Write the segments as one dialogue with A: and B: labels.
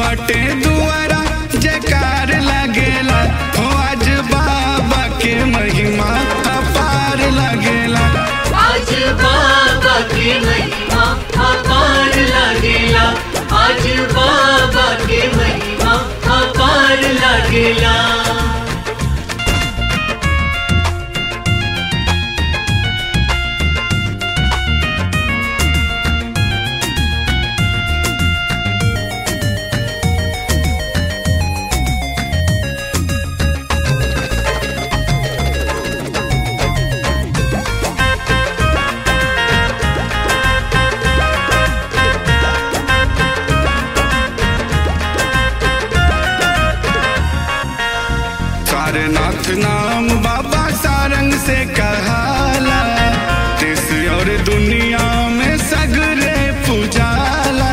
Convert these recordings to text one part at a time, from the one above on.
A: बाटे दुआरा जयकार लगेला हो आज बाबा के महिमा अपार लगेला
B: आज बाबा के महिमा अपार लागेला आज बाबा के महिमा अपार लागेला
A: सारनाथ नाम बाबा सारंग से कहाला देश और दुनिया में सगरे पुजाला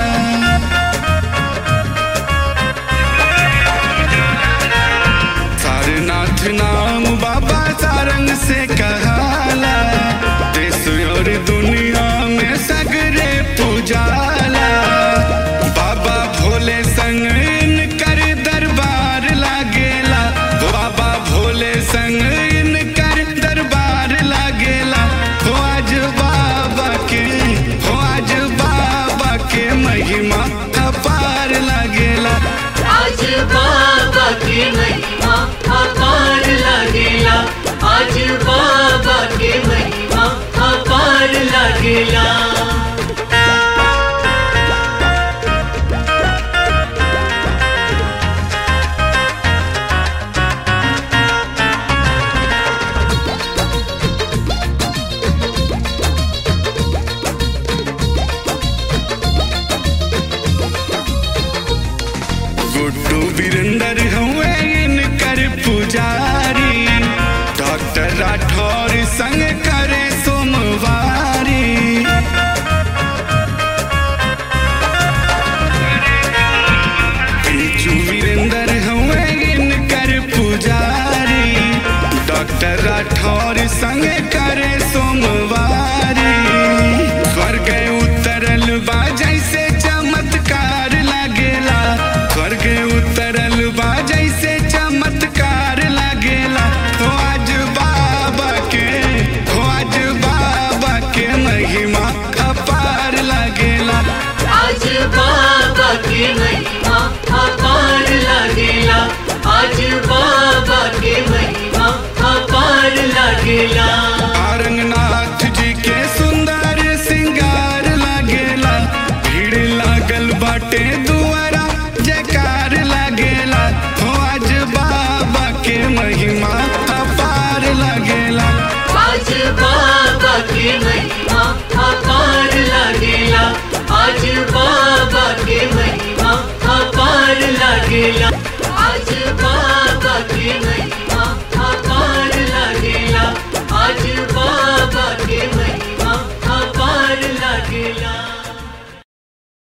A: सारनाथ नाम बाबा सारंग से कहाला देश और दुनिया में सगरे पुजाला बाबा भोले संग इनकर दरबार लागेला बाबा भोले संग इनकर दरबार लागेला हो आज बाबा के हो आज बाबा के महिमा अपार लागेला
B: आज बाबा के महिमा अपार लागेला आज बाबा के महिमा अपार लागेला
A: गुड्डू वीरेंद्र हुए इनकर पुजारी डॉक्टर राठौर संग करे सोमवारी पीचू वीरेंद्र हुए इनकर पुजारी डॉक्टर राठौर संग करे सोमवारी स्वर्ग उतरल बा जैसे चमत्कार लागेला स्वर्ग उतरल बा जैसे चमत्कार लागेला हो आज बाबा के हो आज बाबा के महिमा अपार लागेला
B: आज बाबा के महिमा अपार लागेला आज बाबा के महिमा अपार लागेला
A: औरंगनाथ जी के सुंदर सिंगार लागेला भीड़ लागल बाटे दुआरा जयकार लागेला हो आज बाबा के महिमा अपार लागेला
B: आज बाबा के महिमा अपार लागेला आज बाबा के महिमा अपार लागेला आज बाबा के महिमा